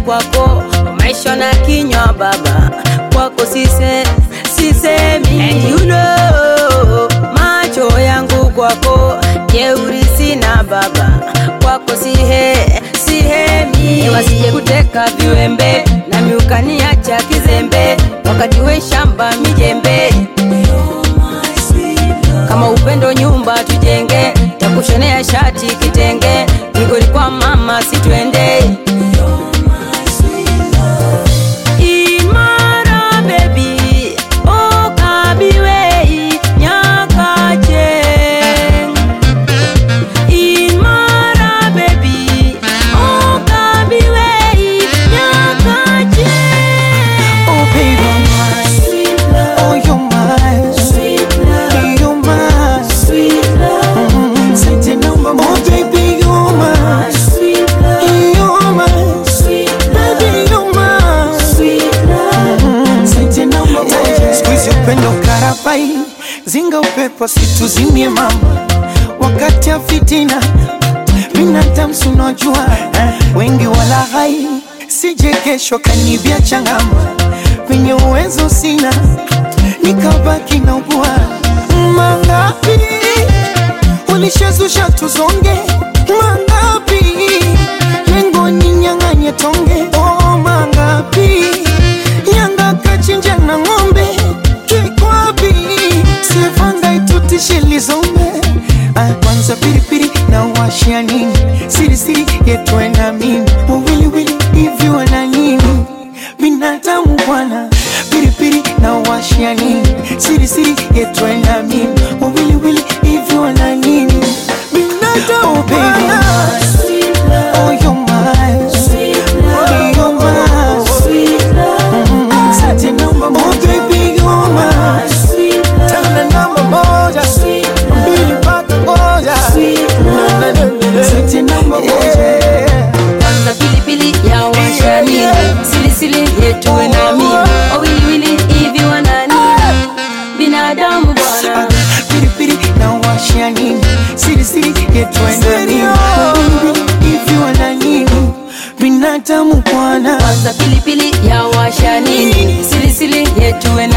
kwako maisha na kinywa baba kwako sise sisemi And you know, macho yangu kwako jeuri sina baba kwako sihe sihemi wasije kuteka viwembe na miukaniacha kizembe wakati we shamba mijembe kama upendo nyumba tujenge takushonea shati kitenge migoli kwa mama situende imara bebi okabiwei nyakache imara bebi okabiwei nyakache Oh baby, oh you're mine, you're mine. Mm, Sente namba Oh baby, you're mine, you're mine. Baby, you're mine. Mm, Sente namba moja. Siku hizi upendo karabai, zinga upepo situzimie mama, wakati ya fitina binadamu si unajua wengi wala hai, sije kesho kanibia changama, penye uwezo sina nikabaki na ugua mangapi ulishazusha tuzonge mangapi lengo ninyang'anye tonge oh mangapi nyanga kachinja na ng'ombe kikwapi sivanga itutishe lizombe Ah, kwanza piripiri na washia nini sirisiri yetwe na mimi wawiliwili hivi wana nini binadamu bwana piripiri na washia nini sirisiri yetwe na mimi wawiliwili hivi wana nini binadamu bwana Oh, you're mine. Oh, you're mine. Mm, Sati namba moja. Oh, baby, you're mine. Tena namba moja. Mbili mpaka moja. Sati namba moja. kwanza pilipili ya washani silisili yetuwe nami wawiliwili hivi wanani binadamu bwana Piripiri na washia nini sirisiri yetwenda nini hivi wana nini binadamu bwana kwanza pilipili ya washani silisili yetuwe